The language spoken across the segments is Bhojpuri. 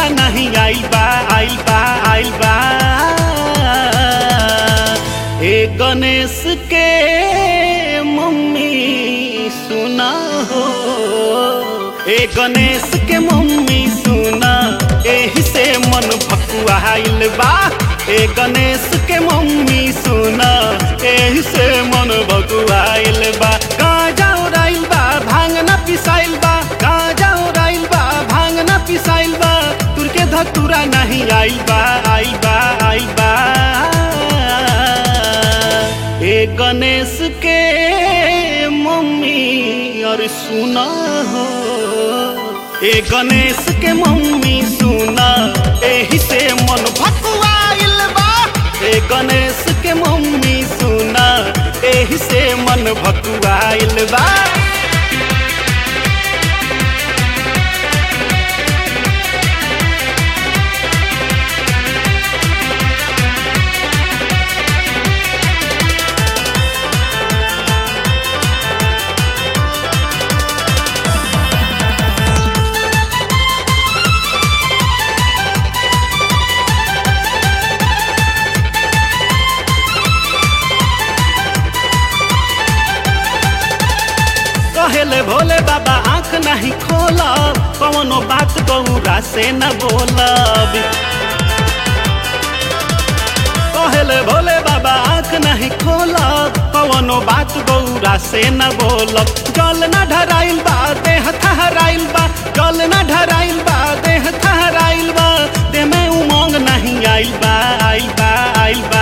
धतूरा नहीं आइल बा आइल बा आइल बा ए गणेश के मम्मी सुना हो ए गणेश के मम्मी सुना एही से मन भकुआइल बा ए गणेश के मम्मी सुना एही से मन भकुआइल बा गाजा उड़ाइल बा भांग ना पिसाइल बा गाजा उड़ाइल बा भांग ना पिसाइल बा तुर के धतूरा नहीं आइल बा आइल बा आइल बा ए गणेश के मम्मी और सुना हो ए गणेश के मम्मी सुना एही से मन भकुआइल बा ए गणेश के मम्मी सुना एही से मन भकुआइल बा कहेले भोले बाबा आंख नहीं खोलब कौनो बात गौरा से न बोलब कहेले भोले बाबा आंख नहीं खोलब कौनो बात गौरा से न बोलब जल न ढराइल बा देह थहराइल बा जल न ढराइल बा देह थहराइल बा देह में उमंग नहीं आइल बा आइल बा आइल बा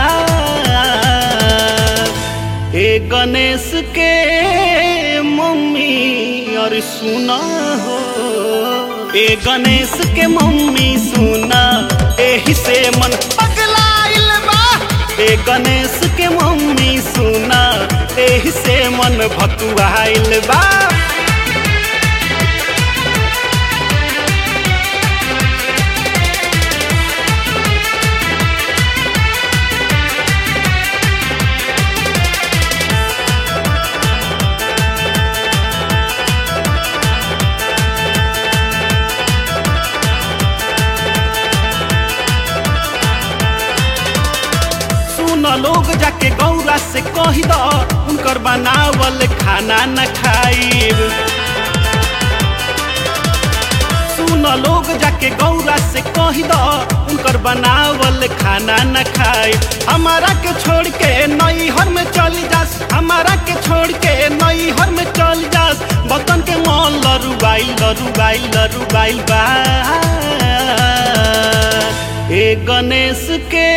ए गणेश के मम्मी और सुना हो ए गणेश के मम्मी सुना एही से मन पगलाइल बा ए गणेश के मम्मी सुना एही से मन भकुआइल बा सुन लोग जाके गौरा से कही द उनकर बनावल खाना न खाइब सुन लोग जाके गौरा से कही द उनकर बनावल खाना न खाइब हमारा के छोड़ के नई हर में चल जास हमारा के छोड़ के नई हर में चल जास बतन के मन लरुबाइल लरुबाइल लरुबाइल बा ए गणेश के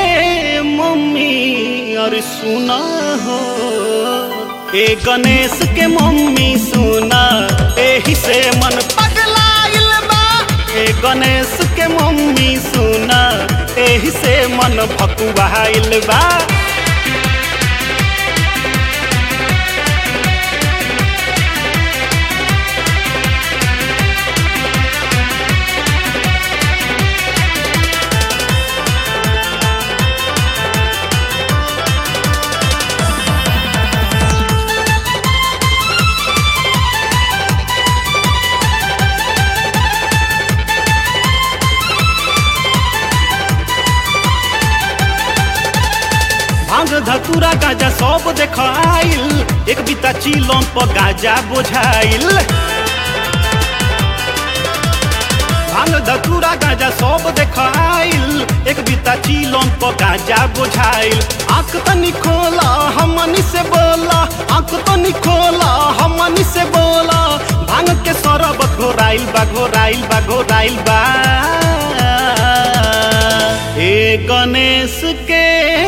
मम्मी और सुना हो ए गणेश के मम्मी सुना एही से मन पगलाइल बा ए गणेश के मम्मी सुना एही से मन भकुआइल बा भांग धतूरा गाजा सब देख आइल एक बिता चिलम पर गाजा बोझाइल भांग धतूरा गाजा सब देख आइल एक बिता चिलम पर गाजा बोझाइल आंख तनी खोला हमनी से बोला आंख तनी खोला हमनी से बोला भांग के सरबत घोराइल बा घोराइल बा घोराइल बा ए गणेश के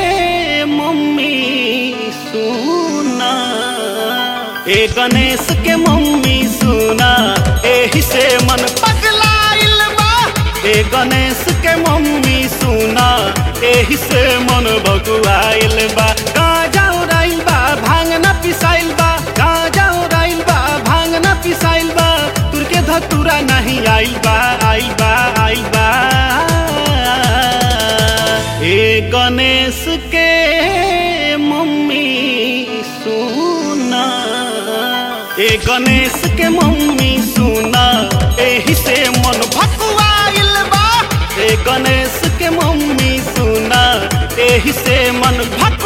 मम्मी सुना ए गणेश के मम्मी सुना एही से मन पगलाइल बा ए गणेश के मम्मी सुना एही से मन भगुआइल बा गाजा उड़ाइल बा भांग ना पिसाइल बा गाजा उड़ाइल बा भांग ना पिसाइल बा तुर के धतूरा नहीं आइल बा आइल बा आइल बा ए गणेश के मम्मी सुना ए गणेश के मम्मी सुना एही से मन भकुआइल ए गणेश के मम्मी सुना एही से मन भक